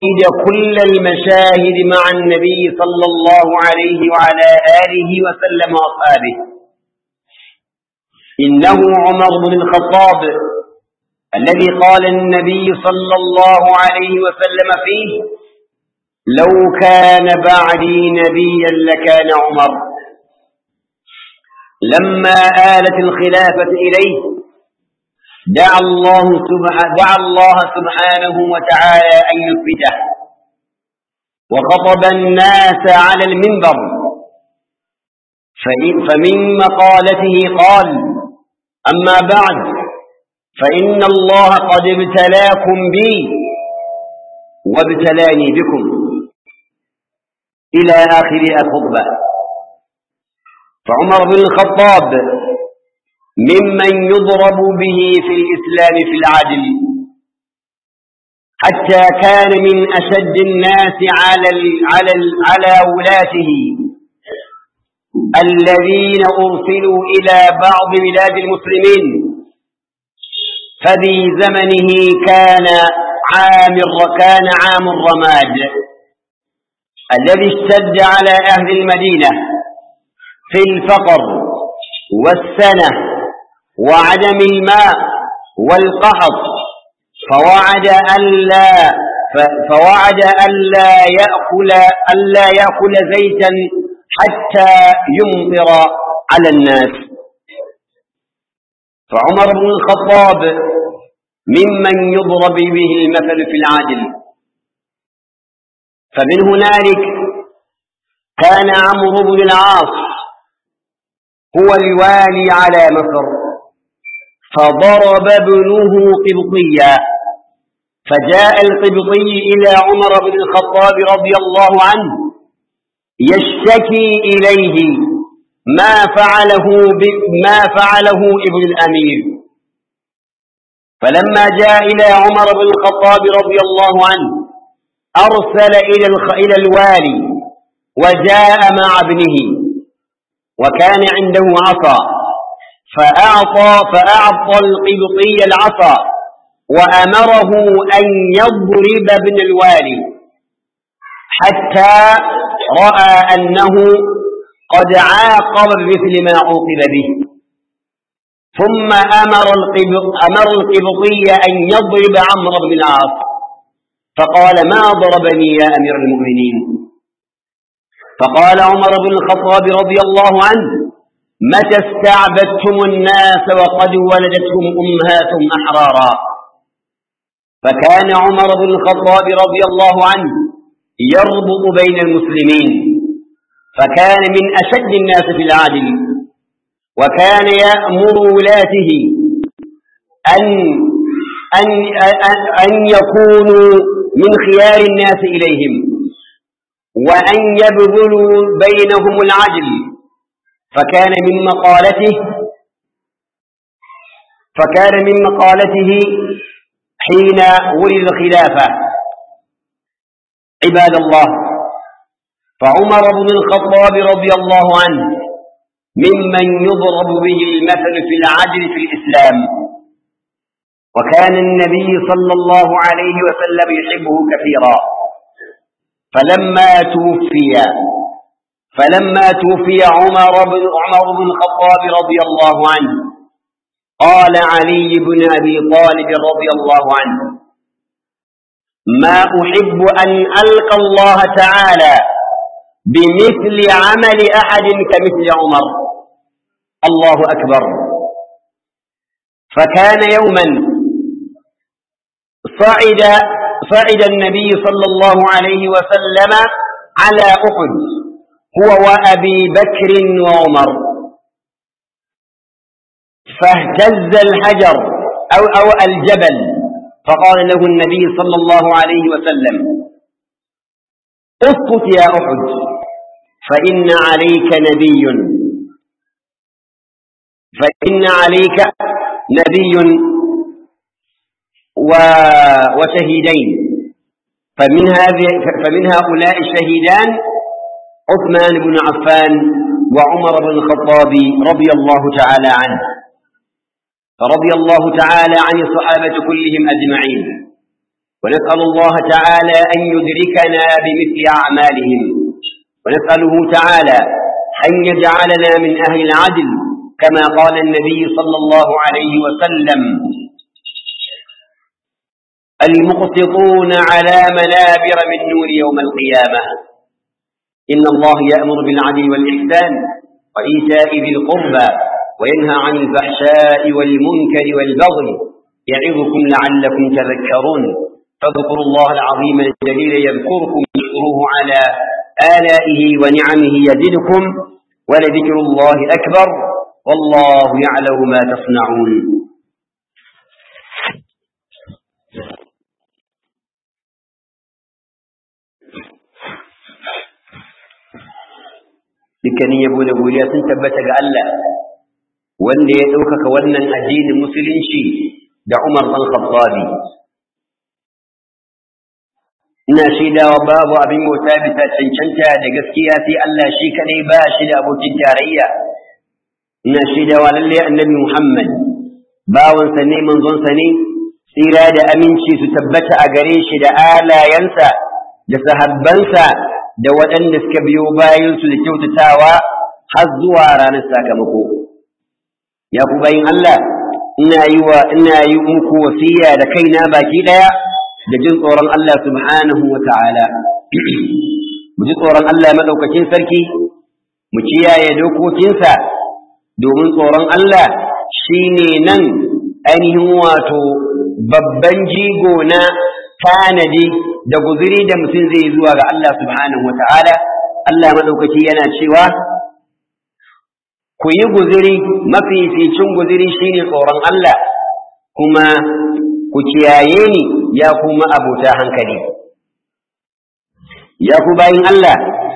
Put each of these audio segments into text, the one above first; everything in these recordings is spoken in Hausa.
كل المشاهد مع النبي صلى الله عليه وعلى آله وسلم وأصحابه إنه عمر بن الخطاب الذي قال النبي صلى الله عليه وسلم فيه لو كان بعدي نبيا لكان عمر لما آلت الخلافة إليه دعا الله سبحانه دعا الله سبحانه وتعالى أن يثبته وخطب الناس على المنبر فمن مقالته قال أما بعد فإن الله قد ابتلاكم بي وابتلاني بكم إلى آخر الخطبة فعمر بن الخطاب ممن يضرب به في الإسلام في العدل حتى كان من أشد الناس على على على ولاته الذين أرسلوا إلى بعض بلاد المسلمين ففي زمنه كان عام كان عام الرماد الذي اشتد على أهل المدينة في الفقر والسنة وعدم الماء والقحط فوعد ألا فوعد ألا يأكل ألا يأكل زيتا حتى يمطر على الناس فعمر بن الخطاب ممن يضرب به المثل في العدل فمن هنالك كان عمرو بن العاص هو الوالي على مصر فضرب ابنه قبطيا فجاء القبطي إلى عمر بن الخطاب رضي الله عنه يشتكي إليه ما فعله ما فعله ابن الأمير فلما جاء إلى عمر بن الخطاب رضي الله عنه أرسل إلى إلى الوالي وجاء مع ابنه وكان عنده عصا فأعطى فأعطى القبطي العصا وأمره أن يضرب ابن الوالي حتى رأى أنه قد عاقب بمثل ما عوقب به ثم أمر القبط أمر القبطي أن يضرب عمرو بن العاص فقال ما ضربني يا أمير المؤمنين فقال عمر بن الخطاب رضي الله عنه متى استعبدتم الناس وقد ولدتهم أمهاتهم أحرارا فكان عمر بن الخطاب رضي الله عنه يربط بين المسلمين فكان من أشد الناس في العدل وكان يأمر ولاته أن أن أن يكونوا من خيار الناس إليهم وأن يبذلوا بينهم العدل فكان من مقالته فكان من مقالته حين ولد الخلافة عباد الله فعمر بن الخطاب رضي الله عنه ممن يضرب به المثل في العدل في الإسلام وكان النبي صلى الله عليه وسلم يحبه كثيرا فلما توفي فلما توفي عمر بن عمر بن الخطاب رضي الله عنه قال علي بن أبي طالب رضي الله عنه ما أحب أن ألقى الله تعالى بمثل عمل أحد كمثل عمر الله أكبر فكان يوما صعد صعد النبي صلى الله عليه وسلم على أحد هو وأبي بكر وعمر فاهتز الحجر أو, أو الجبل فقال له النبي صلى الله عليه وسلم اسقط يا أحد فإن عليك نبي فإن عليك نبي و وشهيدين فمن هذه فمن هؤلاء الشهيدان عثمان بن عفان وعمر بن الخطاب رضي الله تعالى عنه فرضي الله تعالى عن الصحابة كلهم أجمعين ونسأل الله تعالى أن يدركنا بمثل أعمالهم ونسأله تعالى أن يجعلنا من أهل العدل كما قال النبي صلى الله عليه وسلم المقسطون على منابر من نور يوم القيامة إن الله يأمر بالعدل والإحسان وإيتاء ذي القربى وينهى عن الفحشاء والمنكر والبغي يعظكم لعلكم تذكرون فاذكروا الله العظيم الجليل يذكركم واشكروه على آلائه ونعمه يزدكم ولذكر الله أكبر والله يعلم ما تصنعون dukkanin yabo da godiya sun tabbata ga Allah wanda ya ɗaukaka wannan addinin musulunci da Umar ɗan Khattabi ina shaidawa babu abin bauta bisa cancanta da gaskiya sai Allah shi kadai ba shi da abokin tarayya ina shaidawa lalle annabi Muhammad bawansa ne manzonsa ne tsira da aminci su tabbata a gare shi da alayansa da sahabbansa da waɗanda suka biyo bayansu da kyautatawa har zuwa ranar sakamako ya ku bayin Allah ina yi wa ina yi muku wasiya da kaina baki ɗaya da jin tsoron Allah subhanahu wa ta'ala mu ji tsoron Allah madaukakin sarki mu kiyaye dokokinsa domin tsoron Allah shine nan ainihin wato babban jigo na tanadi da guzuri da mutum zai zuwa ga Allah subhanahu wa ta'ala Allah madaukaki yana cewa ku yi guziri mafificin guziri shine tsoron Allah kuma ku kiyaye ni ya kuma abota hankali ya ku bayin Allah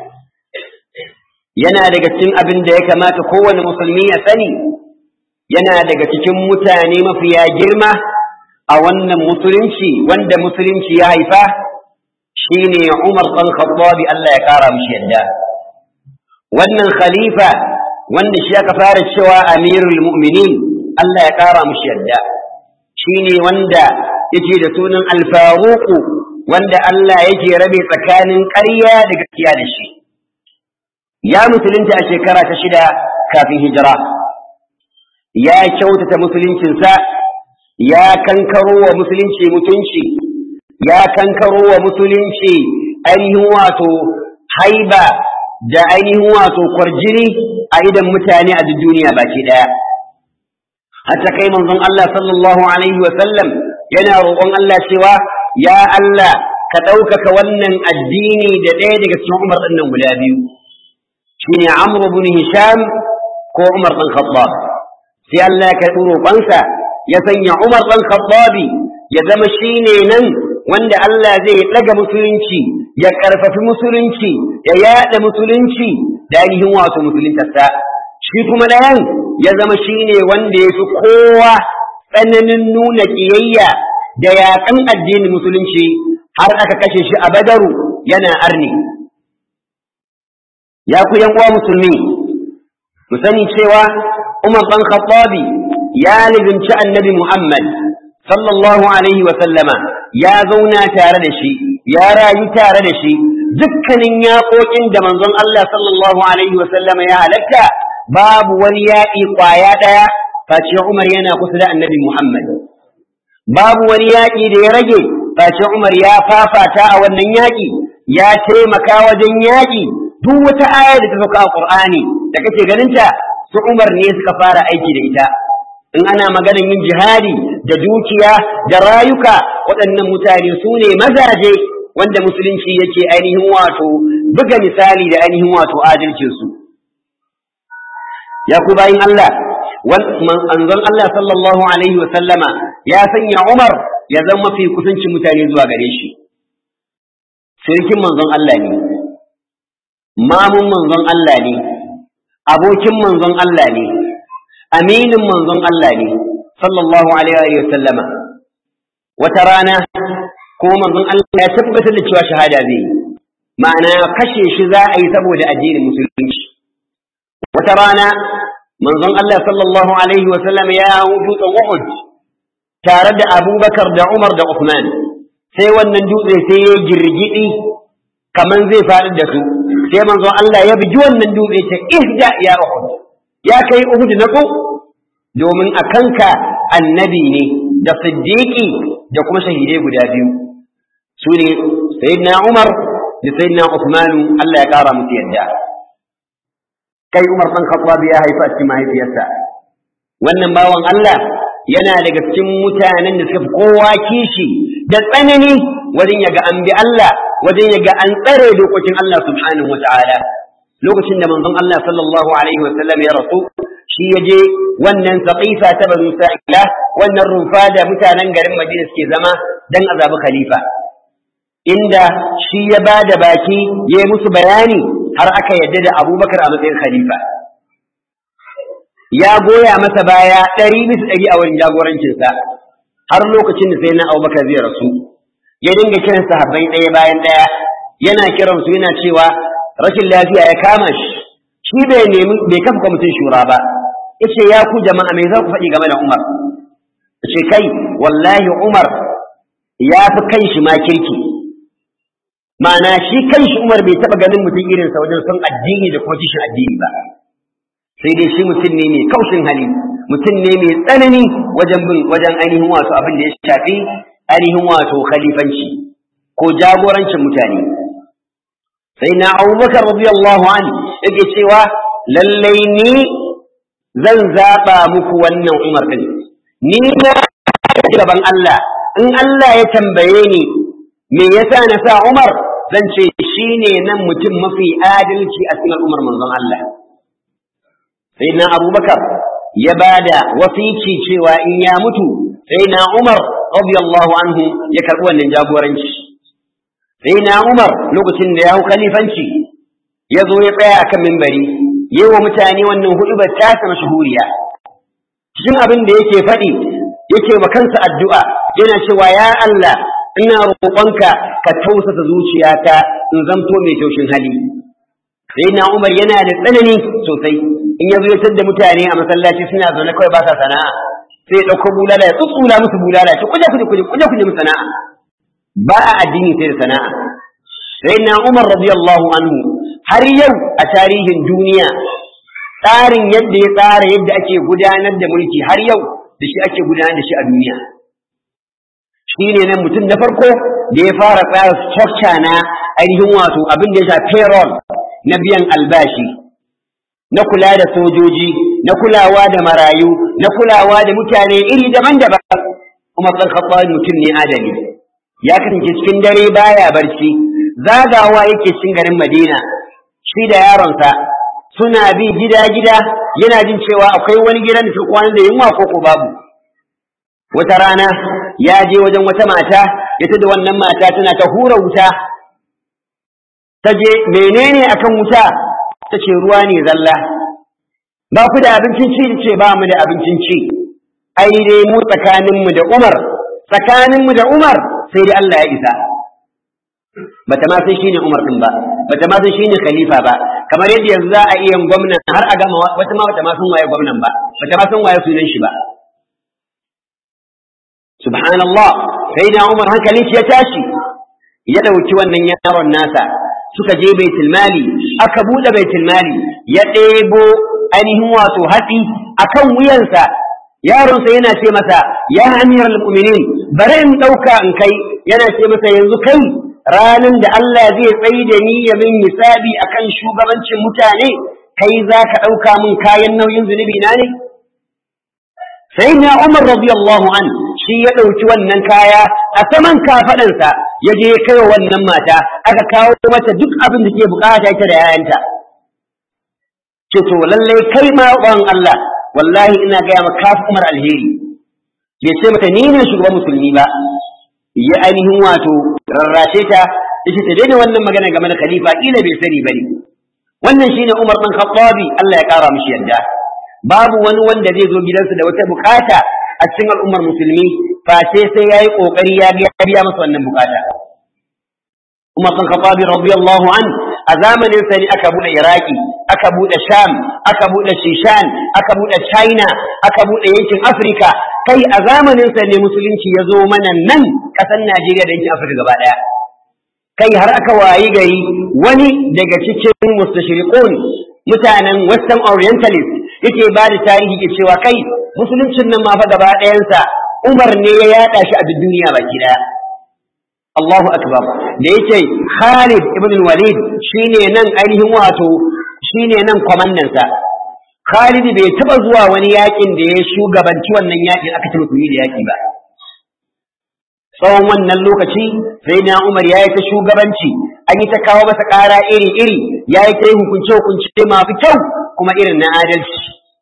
yana daga cikin abin da ya kamata kowane musulmi ya sani yana daga cikin mutane mafiya girma a wannan musulunci wanda musulunci ya haifa shine Umar ɗan Khattabi Allah ya kara mishi yadda wannan khalifa wanda shi aka fara cewa amirul mu'minin Allah ya kara mishi yadda shine wanda yake da sunan alfaruku wanda Allah yake rabe tsakanin ƙarya da gaskiya da shi ya musulunta a shekara ta shida kafin hijira ya kyautata musuluncinsa ya kankaro wa musulunci mutunci ya kankaro wa musulunci ainihin wato haiba da ainihin wato kwarjini a idan mutane a duniya baki daya hatta kai manzon Allah sallallahu alaihi wa sallam yana roƙon Allah cewa ya Allah ka ɗaukaka wannan addini da ɗaya daga cikin Umar ɗin nan guda biyu shine Amr ibn Hisham ko Umar ɗan Khattab sai Allah ya karɓi roƙonsa ya sanya Umar ɗan Khattabi ya zama shine nan wanda Allah zai ɗaga musulunci ya ƙarfafi musulunci ya yaɗa musulunci da ainihin wato musuluntarsa shi kuma ɗayan ya zama shine wanda ya fi kowa tsananin nuna ƙiyayya da yaƙan addinin musulunci har aka kashe shi a badaru yana arni ya ku yan uwa musulmi mu sani cewa Umar ɗan Khattabi ya lizinci annabi Muhammad sallallahu alaihi wa sallama ya zauna tare da shi ya rayu tare da shi dukkanin yaƙoƙin da manzon Allah sallallahu alaihi wa sallama ya halatta babu wani yaƙi ƙwaya ɗaya face Umar yana kusa da annabi Muhammad babu wani yaƙi da ya rage face Umar ya fafata a wannan yaƙi ya taimaka wajen yaƙi duk wata aya da ta sauka a Qur'ani da kake ganinta su Umar ne suka fara aiki da ita in ana maganar yin jihadi da dukiya da rayuka waɗannan mutane su ne mazaje wanda musulunci yake ainihin wato buga misali da ainihin wato adalcinsu ya ku bayin Allah manzon Allah sallallahu alaihi wa sallama ya sanya Umar ya zama mafi kusancin mutane zuwa gare shi sirkin manzon Allah ne mamun manzon Allah ne abokin manzon Allah ne aminin manzon Allah ne sallallahu alaihi wa sallama wata rana ko manzon Allah ya tabbatar da cewa shahada zai yi ma'ana kashe shi za a yi saboda addinin musulunci wata rana manzon Allah sallallahu alaihi wa sallam ya dutsen Uhud tare da Abubakar da Umar da Uthman sai wannan dutse sai ya girgidi kaman zai faɗi da su sai manzon Allah ya bugi wannan dutse ce ihda ya uhud ya kai uhud na ko domin a kanka annabi ne da siddiqi da kuma shahidai guda biyu su ne sayyidina Umar da sayyidina Uthman Allah ya kara musu yadda kai Umar ɗan Khattab ya haifa a cikin mahaifiyarsa wannan bawan Allah yana daga cikin mutanen da suka fi kowa kishi da tsanani wajen yaga an bi Allah wajen yaga an tsare dokokin Allah subhanahu wa ta'ala lokacin da manzon Allah sallallahu alaihi wa sallam ya rasu shi ya je wannan saqifa ta banu sa'ila wannan rufa da mutanen garin Madina suke zama dan azabi khalifa inda shi ya ba da baki ya yi musu bayani har aka yadda da abubakar a matsayin khalifa ya goya masa baya ɗari bisa ɗari a wurin jagorancinsa har lokacin da sai na abubakar zai rasu ya dinga kiran sahabbai ɗaya bayan ɗaya yana kiran su yana cewa rashin lafiya ya kama shi shi bai nemi bai kafa kwamitin shura ba yace ya ku jama'a me za ku faɗi game da Umar yace kai wallahi Umar ya fi kan shi ma kirki ma'ana shi kan shi Umar bai taɓa ganin mutum irinsa wajen son addini da kuma kishin addini ba sai dai shi mutum ne mai kaushin hali mutum ne mai tsanani wajen bin wajen ainihin wato abin da ya shafi ainihin wato khalifanci ko jagorancin mutane sai na abubakar radiyallahu an yake cewa lallai ni zan zaɓa muku wannan umar ɗin ni na gaban Allah in Allah ya tambaye ni me yasa na sa umar zan ce shine nan mutum mafi adalci a cikin al'ummar manzon Allah sai na abubakar ya ba da wasici cewa in ya mutu sai na umar radiyallahu anhu ya karɓi wannan jagoranci sai na umar lokacin da ya hau khalifanci ya zo ya tsaya akan mimbari yi wa mutane wannan hudubar tasa mashahuriya cikin abin da yake faɗi yake ma kansa addu'a yana cewa ya Allah ina roƙonka ka tausasa zuciyata in zamto mai taushin hali sai na umar yana da tsanani sosai in ya zo da mutane a masallaci suna zaune kawai ba sa sana'a sai ya ɗauko bulala ya tsutsula musu bulala ya ce kuje kuje kuje kuje kuje musu sana'a ba a addini sai da sana'a sai na umar radiyallahu anhu har yau a tarihin duniya tsarin yadda ya tsara yadda ake gudanar da mulki har yau da shi ake gudanar da shi a duniya shi ne nan mutum na farko da ya fara tsara structure na ainihin wato abin da ya sha payroll na biyan albashi na kula da sojoji na kulawa da marayu na kulawa da mutane iri daban-daban kuma ɗan khattab mutum ne adali ya kasance cikin dare baya barci zagawa yake cikin garin Madina shi da yaronsa suna bi gida-gida yana jin cewa akwai wani gidan da su kwana da yunwa ko ko babu wata rana ya je wajen wata mata ya da wannan mata tana ta hura wuta ta je menene akan wuta ta ce ruwa ne zalla ba ku da abincin ci ce ba mu da abincin ci ai dai mu tsakaninmu da Umar tsakaninmu da Umar sai dai Allah ya isa bata ma san shine Umar din ba bata ma san shine khalifa ba kamar yadda yanzu za a iya gwamnan har a gama wata ma bata ma san waye gwamnan ba bata ma san waye sunan shi ba subhanallah sai da Umar hankalin shi ya tashi ya dauki wannan yaron nasa suka je baitul mali aka bude baitul mali ya ɗebo ainihin wato hatsi akan wuyansa yaronsa yana ce masa ya amiral mu'minin bari in ɗauka in kai yana ce masa yanzu kai ranan da Allah zai tsayi da ni ya min hisabi akan shugabancin mutane kai za ka ɗauka min kayan nauyin zunubi na ne sai na Umar radiyallahu an shi ya ɗauki wannan kaya a saman kafaɗansa ya je ya kai wannan mata aka kawo mata duk abin da ke bukata ita da yayanta ce to lallai kai ma Allah wallahi ina gaya maka kafi umar alheri bai ce mata ni ne shugaban musulmi ba ya ainihin wato rarrashe ta yace ta daina wannan magana game da khalifa kila bai sani bane wannan shine Umar bin Khattabi Allah ya kara mishi yarda babu wani wanda zai zo gidansa da wata bukata a cikin al'ummar musulmi face sai yayi kokari ya biya masa wannan bukata Umar bin Khattabi radiyallahu an a zamanin sa ne aka bude Iraki aka bude Sham aka bude Shishan aka bude China aka bude yankin Afrika kai a zamanin sa ne musulunci ya zo mana nan ƙasar Najeriya da yankin Afirka gaba ɗaya kai har aka wayi gari wani daga cikin mustashriqun mutanen western orientalist yake ba da tarihi ke cewa kai musuluncin nan ma fa gaba ɗayansa Umar ne ya yaɗa shi a duk duniya baki ɗaya Allahu akbar da yake Khalid ibn Walid shine nan ainihin wato shine nan kwamandan sa Khalid bai taba zuwa wani yakin da ya shugabanci wannan yakin aka ci musulmi da yaki ba tsawon wannan lokaci sai na Umar ya yi ta shugabanci an yi ta kawo masa ƙara iri-iri ya yi ta yi hukunce-hukunce masu kyau kuma irin na adalci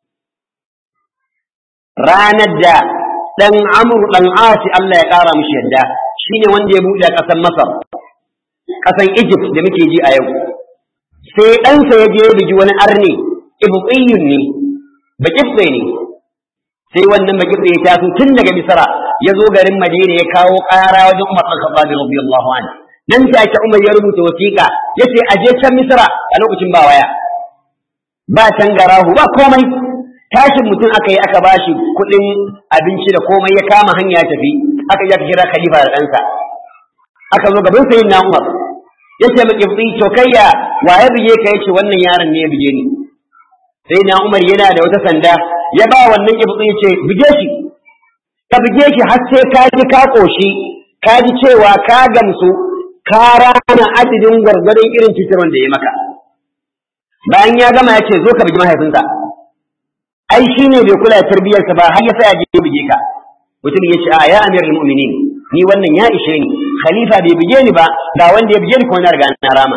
ranar da ɗan amur ɗan asi Allah ya ƙara mushi yadda shine wanda ya buɗe ƙasar Masar ƙasar Egypt da muke ji a yau sai ɗansa ya je ya bugi wani arne ibqiyyun ne baƙibɗe ne sai wannan baƙibɗe ya taso tun daga Misra ya zo garin Madina ya kawo ƙara wajen Umar ɗan Khattab radiyallahu anhu nan take Umar ya rubuta wasiƙa yace a je can Misra a lokacin ba waya ba tangarahu ba komai tashin mutum aka yi aka bashi kuɗin abinci da komai ya kama hanya ya tafi aka je aka kira khalifa da ɗansa aka zo gaban sayin na Umar yace mu kibri to kayya wa ya bige ka yace wannan yaron ne ya bige ni sai na Umar yana da wata sanda ya ba wannan kibri yace bige shi ka bige shi har sai ka ji ka koshi ka ji cewa ka gamsu ka rana adadin gwargwadon irin cutarwar da ya maka bayan ya gama ya ce zo ka bigi mahaifinsa ai shi ne bai kula da tarbiyyarsa ba har ya sa ya je buge ka mutum ya ce a ya amirul mu'minin ni wannan ya ishe ni khalifa bai buge ni ba ga wanda ya buge ni kuma na riga na rama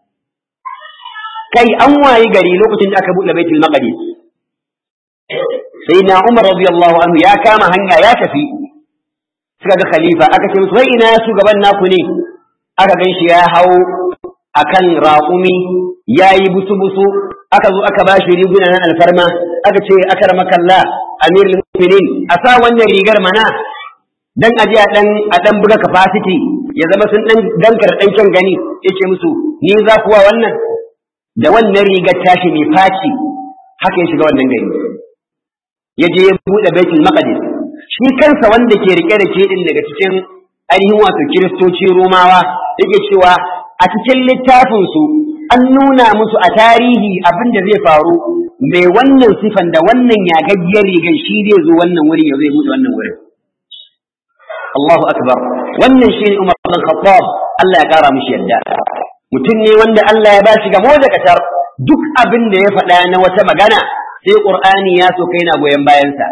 kai an wayi gari lokacin da aka buɗe baitul maqdis sai na umar radiyallahu anhu ya kama hanya ya tafi suka ga khalifa aka ce musu wai ina shugaban naku ne aka gan shi ya hau akan raƙumi ya yi busu-busu aka zo aka ba shi riguna na alfarma aka ce aka rama kalla amir mu'minin a sa wannan rigar mana dan aje a dan a dan buga capacity ya zama sun dan dankar dan kyan gani yace musu ni za kuwa wannan da wannan rigar tashi mai faci haka ya shiga wannan gari ya je ya bude baitul maqdis shi kansa wanda ke rike da ke din daga cikin ainihin wato kiristoci romawa yake cewa a cikin littafinsu an nuna musu a tarihi abin da zai faru mai wannan sifan da wannan yagaggiyar rigar shi zai zo wannan wuri ya zai mutu wannan wurin Allahu akbar wannan shi ne Umar bin Khattab Allah ya kara mishi yadda mutum ne wanda Allah ya bashi gamo da katar duk abin da ya faɗa na wata magana sai Qur'ani ya so kai na goyon bayansa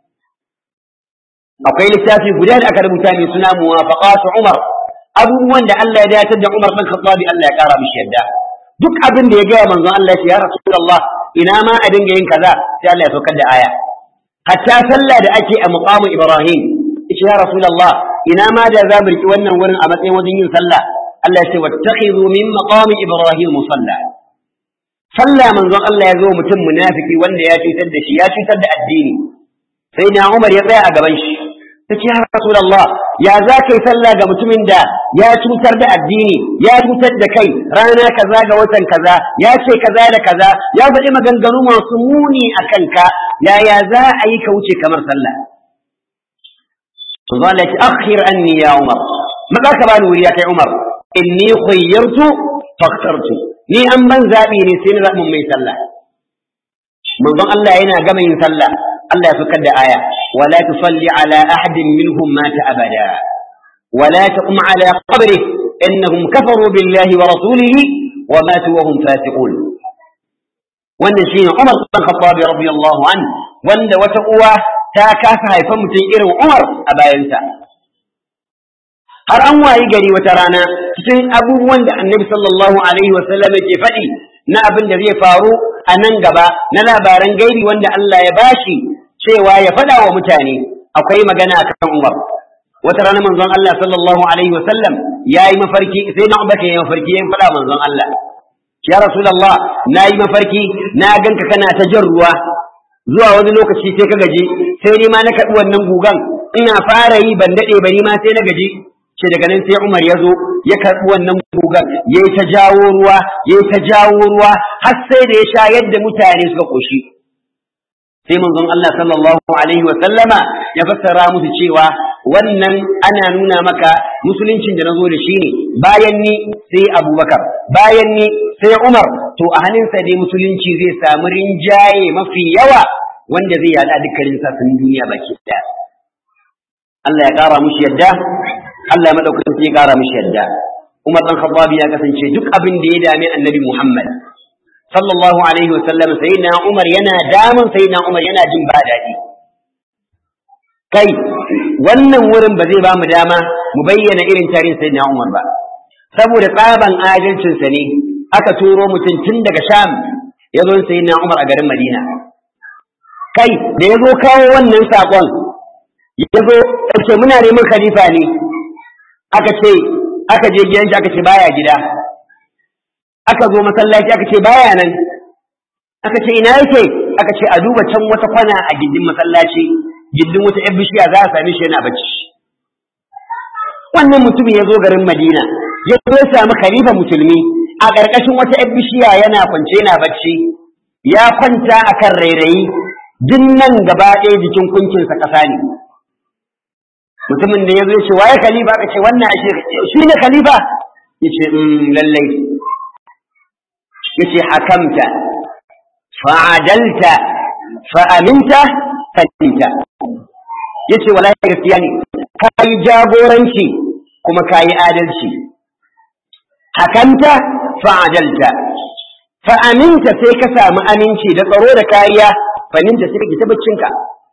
akwai littafi guda da aka rubuta mai suna muwafaqat Umar abubuwan da Allah ya dace da Umar bin Khattab Allah ya kara mishi yadda duk abin da ya gaya manzon Allah ya Rasulullah ina ma a dinga yin kaza sai Allah ya saukar da aya hatta sallah da ake a muqamu Ibrahim yace ya Rasulullah ina ma da za mu riki wannan wurin a matsayin wajen yin sallah Allah ya ce wattakhidhu min maqami Ibrahim musalla sallah manzon Allah ya zo mutum munafiki wanda ya cutar da shi ya cutar da addini sai na Umar ya tsaya a gaban shi ta ce ya Rasulullah ya za ka yi sallah ga mutumin da ya cutar da addini ya cutar da kai rana kaza ga watan kaza ya ce kaza da kaza ya faɗi maganganu masu muni a kanka yaya za a yi ka wuce kamar sallah to za la akhir anni ya Umar maza ka bani wuri ya kai Umar inni khayyartu faktartu ni an ban zabi ne sai na zaɓin mai sallah manzon Allah yana gama yin sallah Allah ya saukar da aya ولا تصلي على أحد منهم مات أبدا ولا تقم على قبره إنهم كفروا بالله ورسوله وماتوا وهم فاسقون wannan shine Umar bin Khattab radiyallahu an wanda wata uwa ta kasa haifan mutum irin Umar a bayansa har an wayi gari wata rana cikin abubuwan da Annabi sallallahu alaihi wa sallam ke faɗi na abin da zai faru a nan gaba na labaran gaibi wanda Allah ya bashi cewa ya faɗa wa mutane akwai magana a kan Umar. Wata rana manzon Allah sallallahu Alaihi wasallam ya yi mafarki sai na Umar ya yi mafarki ya faɗa manzon Allah. Ya Rasulallah na yi mafarki na ganka kana ta jan ruwa zuwa wani lokaci sai ka gaji sai ni ma na kaɗi wannan gugan ina fara yi ban daɗe ba ni ma sai na gaji ce daga nan sai Umar ya zo ya karɓi wannan gugan ya yi ta jawo ruwa ya yi ta jawo ruwa har sai da ya sha yadda mutane suka ƙoshi. sai manzon Allah sallallahu alaihi wa sallama ya fassara musu cewa wannan ana nuna maka musuluncin da nazo da shi ne bayan ni sai Abubakar bayan ni sai Umar to a hannunsa dai musulunci zai samu rinjaye mafi yawa wanda zai yada dukkanin sassanin duniya baki daya Allah ya kara mushi yadda Allah ya madaukakin sai ya kara mushi yadda Umar dan Khattab ya kasance duk abin da ya dame Annabi Muhammad sallallahu alaihi wasallam sayyidina Umar yana damun sayyidina Umar yana jin ba daɗi kai wannan wurin ba zai ba mu dama mu bayyana irin tarihin sayyidina Umar ba saboda tsaban adalcinsa ne aka turo mutum tun daga Sham ya zo sayyidina Umar a garin Madina kai da ya zo kawo wannan sakon ya zo ce muna neman khalifa ne aka ce aka je gidan shi aka ce baya gida aka zo masallaci aka ce baya nan aka ce ina yake aka ce a duba can wata kwana a gindin masallaci gindin wata yan bishiya za a same shi yana bacci wannan mutumin ya zo garin madina ya zo ya samu khalifa musulmi a ƙarƙashin wata yan bishiya yana kwance yana bacci ya kwanta akan rairayi duk nan gaba ɗaya jikin kuncinsa ƙasa ne mutumin da ya zo ya ce waye khalifa aka ce wannan ashe shi ne khalifa ya ce lallai yace hakamta fa'adalta fa'aminta fatinta yace wallahi gaskiya ne kai jagoranci kuma kai adalci hakamta fa'adalta fa'aminta sai ka samu aminci da tsaro da kariya faninta sai ka tabbacinka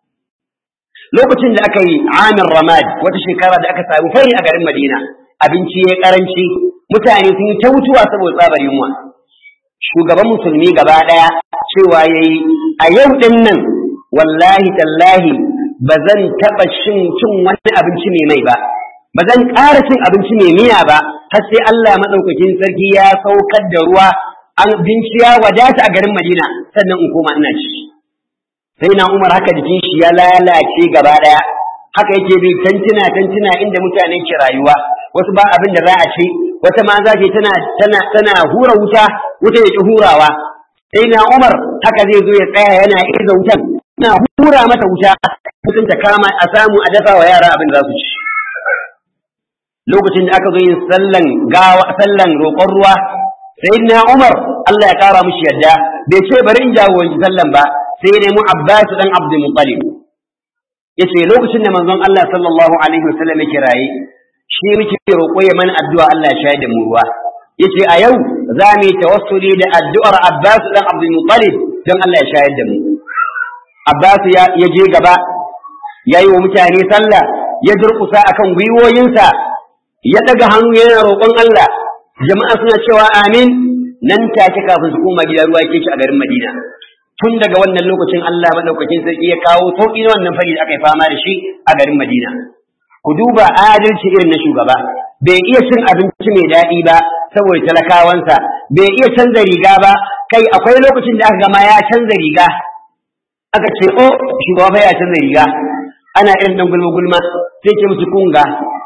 lokacin da aka yi amir ramad wata shekara da aka samu fari a garin madina abinci ya karanci mutane sun yi ta mutuwa saboda tsabar yunwa shugaban musulmi gaba ɗaya cewa ya yi a yau ɗin nan wallahi tallahi ba zan taɓa cin cin wani abinci mai mai ba ba zan ƙara cin abinci mai miya ba har sai Allah maɗaukakin sarki ya saukar da ruwa an binciya wadata a garin Madina sannan in koma ina ci sai na Umar haka jikin shi ya lalace gaba ɗaya haka yake bi tantuna tantuna inda mutane ke rayuwa wasu ba abin da za a ci wata ma za tana tana tana hura wuta wuta ya ki hurawa sai na Umar haka zai zo ya tsaya yana iza wutan na hura mata wuta mutum ta kama a samu a dafa wa yara abin da za su ci lokacin da aka zo yin sallan gawa sallan roƙon ruwa sai na Umar Allah ya kara mishi yadda bai ce bari in jagoranci sallan ba sai ya nemi Abbas dan Abdul Muttalib yace lokacin da manzon Allah sallallahu alaihi wasallam yake raye shi muke roƙo ya mana addu'a Allah ya shayar da mu ruwa yace a yau za mu yi tawassuli da addu'ar Abbas dan Abdul Muttalib don Allah ya shayar da mu Abbas ya je gaba ya yi wa mutane sallah ya durƙusa akan gwiwoyinsa ya daga hannu yana roƙon Allah jama'a suna cewa amin nan take kafin su koma gida ruwa yake ci a garin Madina tun daga wannan lokacin Allah madaukakin sarki ya kawo sauƙi na wannan fari da aka yi fama da shi a garin Madina ku duba adalci irin na shugaba bai iya cin abinci mai daɗi ba saboda talakawansa bai iya canza riga ba kai akwai lokacin da aka gama ya canza riga aka ce o shugaba fa ya canza riga ana irin dan gulma gulma sai ce musu kunga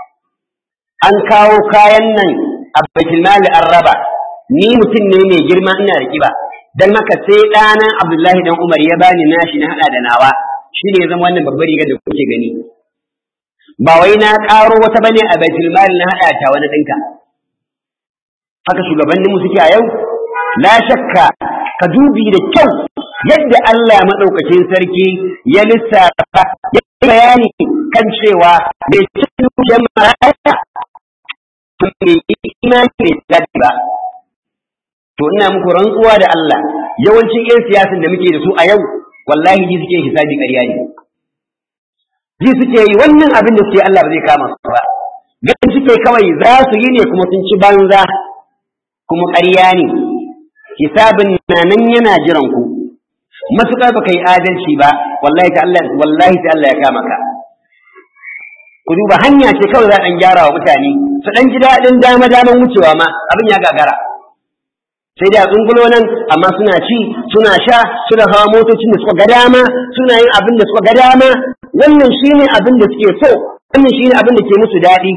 an kawo kayan nan a baitul mali an raba ni mutum ne mai girma ina da kiba dan haka sai ɗana Abdullahi dan Umar ya bani nashi na hada da nawa shine ya zama wannan babbar rigar da kuke gani ba wai na ƙaro wata bane a baitul mali na hada ta wani ɗinka haka shugabanninmu suke a yau la shakka ka dubi da kyau yadda Allah maɗaukacin sarki ya lissafa ya bayani kan cewa bai cikin jama'a to bai imani da ba to ina muku rantsuwa da Allah yawancin 'yan siyasan da muke da su a yau wallahi ji suke hisabi ƙarya ne ji suke yi wannan abin da suke Allah ba zai kama su ba ganin suke kawai za su yi ne kuma sun ci banza kuma ƙarya ne hisabin na nan yana jiran ku matuƙar baka yi adalci ba wallahi ta Allah wallahi ta Allah ya kama ka ku duba hanya ce kawai za a ɗan gyara wa mutane su ɗan ji daɗin dama daman wucewa ma abin ya gagara sai da tsungulo nan amma suna ci suna sha suna hawa motocin da suka ga dama suna yin abin da suka ga dama wannan shine abin da suke so wannan shine abin da ke musu daɗi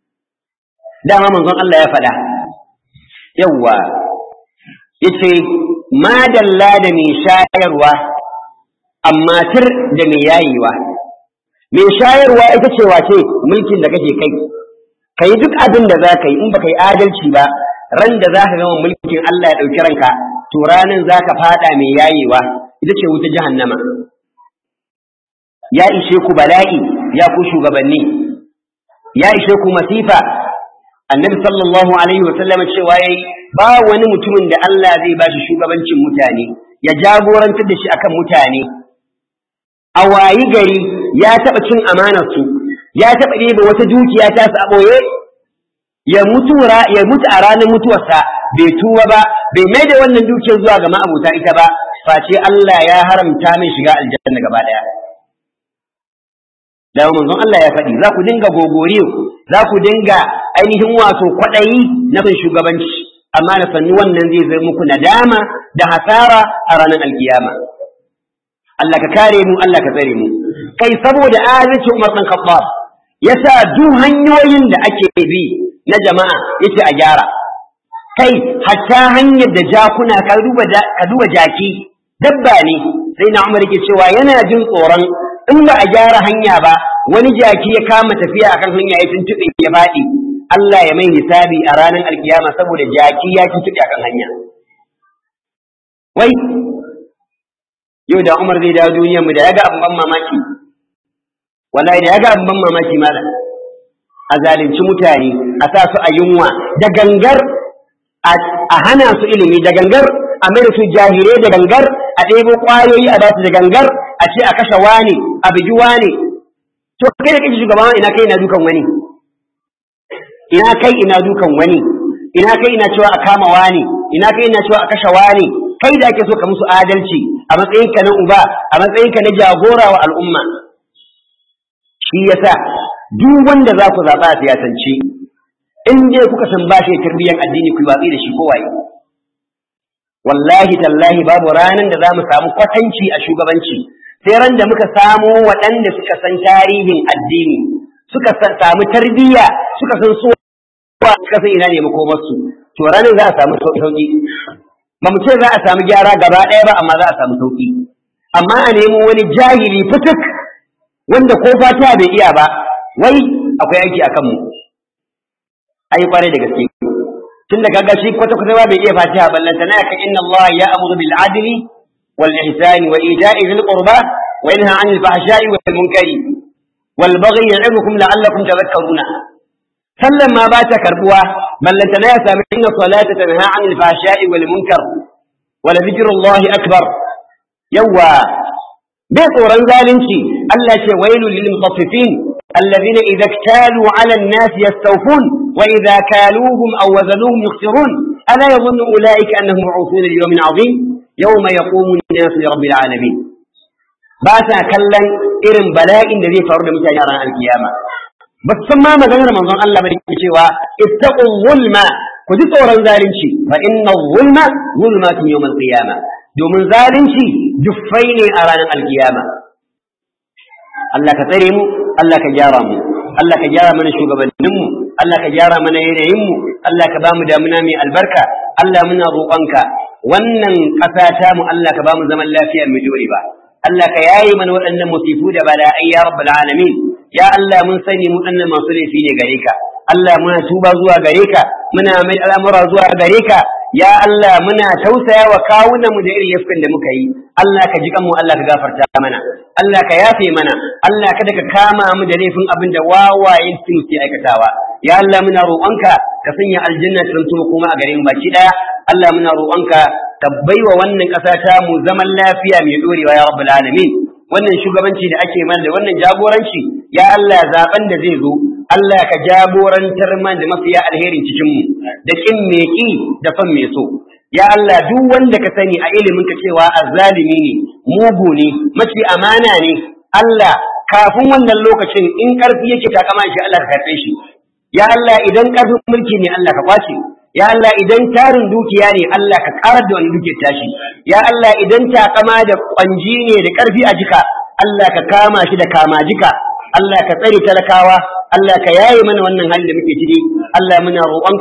dama manzon Allah ya faɗa yawwa yace madalla da mai shayarwa amma tir da mai yayewa mai shayarwa ita ce wace mulkin da kake kai ka yi duk abin da za ka yi in baka yi adalci ba ran da za ka gama mulkin Allah ya ɗauki ranka to ranan za ka faɗa mai yayewa ita ce wuta jahannama ya ishe ku bala'i ya ku shugabanni ya ishe ku masifa annabi sallallahu alaihi wa sallam cewa yayi ba wani mutumin da Allah zai bashi shugabancin mutane ya jagorantar da shi akan mutane a wayi gari ya taɓa cin amanar su ya taɓa ɗebe wata dukiya ta su a ɓoye ya mutu ya mutu a ranar mutuwarsa bai tuba ba bai mai da wannan dukiyar zuwa ga ma'abuta ita ba face Allah ya haramta min shiga aljanna gaba ɗaya da manzon Allah ya faɗi za ku dinga gogoriyo za ku dinga ainihin wato kwaɗayi na bin shugabanci amma da sannu wannan zai zai muku nadama da hasara a ranar alkiyama Allah ka kare mu Allah ka tsare mu kai saboda adalcin Umar bin Khattab yasa duk hanyoyin da ake bi na jama'a yace a gyara kai hatta hanyar da jakuna ka duba ka duba jaki dabba ne sai na Umar yake cewa yana jin tsoron in ba a gyara hanya ba wani jaki ya kama tafiya akan hanya ya tuntuɓe ya faɗi Allah ya mai hisabi a ranar alkiyama saboda jaki ya tuntuɓe akan hanya wai yau da Umar zai dawo duniyar mu da ya ga abin ban mamaki wallahi da ya ga abin ban mamaki malam a zalunci mutane a sa su a yunwa da gangar a hana su ilimi da gangar a mai da su jahire da gangar a ɗebo ƙwayoyi a basu da gangar a ce a kashe wane a bugi wane to kai da kake shugaban ina kai ina dukan wani ina kai ina dukan wani ina kai ina cewa a kama wane ina kai ina cewa a kashe wane kai da ake so ka musu adalci a matsayinka na uba a matsayinka na jagora wa al'umma shi yasa duk wanda za ku zaɓa a siyasance in dai kuka san ba shi tarbiyyar addini ku watsi da shi kowaye wallahi tallahi babu ranar da za mu samu kwatanci a shugabanci sai ran da muka samu waɗanda suka san tarihin addini suka samu tarbiyya suka san so suka san ina ne makomarsu to ranar za a samu sauƙi ba mu ce za a samu gyara gaba ɗaya ba amma za a samu sauƙi amma a nemo wani jahili fituk wanda ko fata bai iya ba wai akwai aiki a kanmu ai kwarai da gaske tun da kaga shi kwata kwata ba bai iya fatiha ballanta na ka inna Allah ya amuru bil adli wal ihsani wa ita'i dhil qurba wa yanha 'anil fahsha'i wal munkari wal baghi ya'idukum la'allakum tadhakkaruna sallan ma ba ta karbuwa ballanta na ya sami inna salata tanha 'anil fahsha'i wal munkar wa la dhikrullahi akbar yawa bai tsoron zalunci Allah ce wailul lil mutaffifin الذين إذا اكتالوا على الناس يستوفون وإذا كالوهم أو وزنوهم يخسرون ألا يظن أولئك أنهم مبعوثون ليوم عظيم يوم يقوم الناس لرب العالمين باسا كلا إرم بلاء الذي فرد متى يرى القيامة بس ما مغنر من ظن الله بريك شوى اتقوا الظلم كذي صورا ظالمشي فإن الظلم ظلمات يوم القيامة domin zalunci juffai ne a ranar alkiyama Allah ka tsare mu Allah ka gyara mu Allah ka gyara mana shugabanninmu Allah ka gyara mana yanayinmu Allah ka ba mu damuna mai albarka Allah muna roƙonka wannan ƙasa ta mu Allah ka ba mu zaman lafiya mai dore ba Allah ka yaye mana waɗannan musifu da bala'ai ya rabbal alamin ya Allah mun sani mu ɗannan masu laifi ne gare ka Allah muna tuba zuwa gare ka muna mai al'amura zuwa gare ka ya Allah muna tausaya wa kawunan mu da irin yafkan da muka yi Allah ka ji kanmu Allah ka gafarta mana Allah ka yafe mana Allah kada ka kama mu da laifin abin da wawayen su ke aikatawa ya Allah muna roƙonka ka sanya aljanna ta zanto kuma a gare mu baki daya Allah muna roƙonka ka baiwa wannan ƙasa ta mu zaman lafiya mai dorewa ya rabbul alamin wannan shugabanci da ake mana da wannan jagoranci ya Allah zaben da zai zo Allah ka jagorantar man da mafiya alherin cikin mu da kin me ki da fan me so ya Allah duk wanda ka sani a ilimin ka cewa azzalimi ne mugu ne mace amana ne Allah kafin wannan lokacin in karfi yake takama shi Allah ka karbe shi ya Allah idan karfin mulki ne Allah ka kwace ya Allah idan tarin dukiya ne Allah ka karar da wani dukiyar tashi ya Allah idan takama da kwanji ne da karfi a jika Allah ka kama shi da kama jika Allah ka tsare talakawa Allah ka yaye mana wannan hali da muke ciki Allah muna roƙonka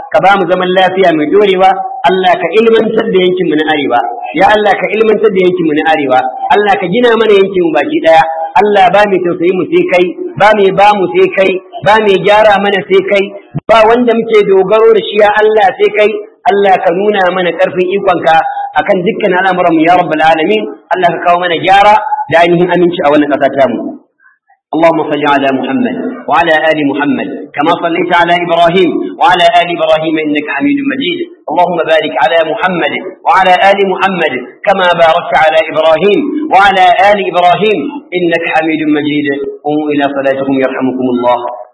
ka ba mu zaman lafiya mai dorewa Allah ka ilmantar da yankin mu na arewa ya Allah ka ilmantar da yankin mu na arewa Allah ka gina mana yankin mu baki daya Allah ba mai tausayi mu sai kai ba mai ba mu sai kai ba mai gyara mana sai kai ba wanda muke dogaro da shi ya Allah sai kai Allah ka nuna mana karfin ikonka akan dukkan al'amuran mu ya rabbal alamin Allah ka kawo mana gyara da ainihin aminci a wannan ƙasa ta mu اللهم صل على محمد وعلى آل محمد كما صليت على إبراهيم وعلى آل إبراهيم إنك حميد مجيد اللهم بارك على محمد وعلى آل محمد كما باركت على إبراهيم وعلى آل إبراهيم إنك حميد مجيد قوموا إلى صلاتكم يرحمكم الله